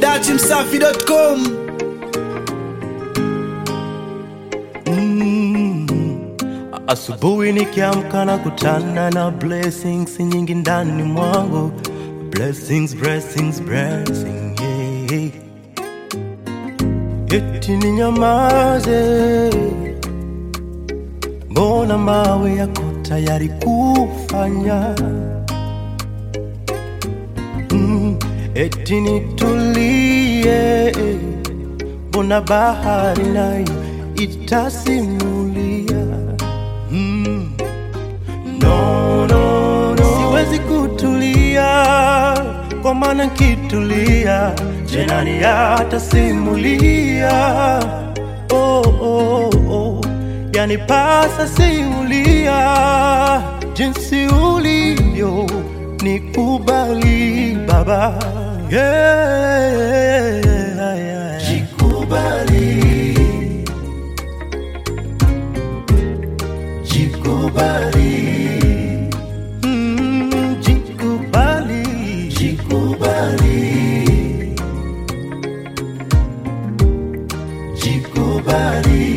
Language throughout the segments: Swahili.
dachimsafi.com Asubuhi nikiamka na kutana na blessings nyingi ndani mwangu, blessings, blessings, blessing, yeah. Eti ninyamaze, mbona mawe yako tayari kufanya mm, eti nitulie, mbona bahari nayo itasimulia mm. no, no, no. Siwezi kutulia kwa maana nkitulia jenani atasimulia oh, oh, oh. Yani pasa simulia jinsi ulivyo nikubali baba yeah, yeah. Jikubali, jikubali, mm, jikubali, jikubali, jikubali.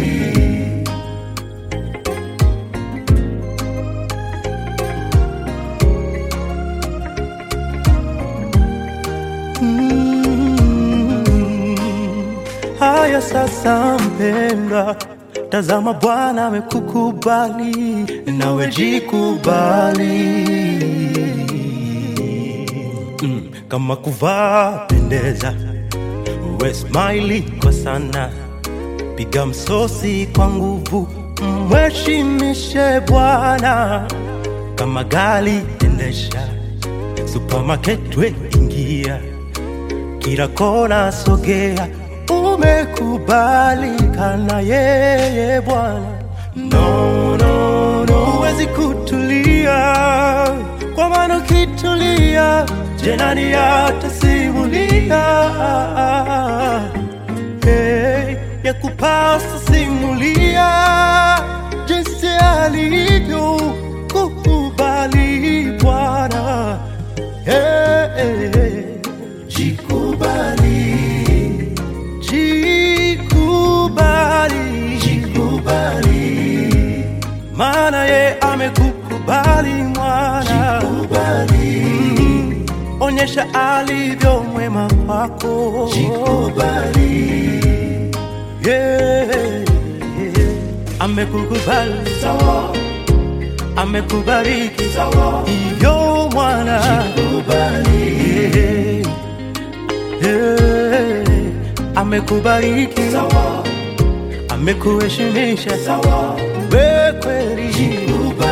Mm. Haya sasa, mpendwa, tazama Bwana amekukubali, nawe jikubali. Mm. Kama kuvaa pendeza, uwe smile kwa sana, piga msosi kwa nguvu, mheshimishe Bwana. Kama gari endesha, supermarket we ingia kila kona sogea, umekubalika na yeye Bwana. No, no, no, huwezi kutulia, kwa maana ukitulia, jenani atasimulia hey, ya kupasa simulia jinsi alivyo kukubali Bwana hey, hey. Jikubali, jikubali, jikubali, maana ye amekukubali mwana. Jikubali, mm, onyesha alivyo mwema kwako. Jikubali, yeah, yeah. amekukubali sawa, amekubariki sawa, iyo mwana. Jikubali, yeah. Yeah, amekubariki sawa, amekuheshimisha sawa, we kweli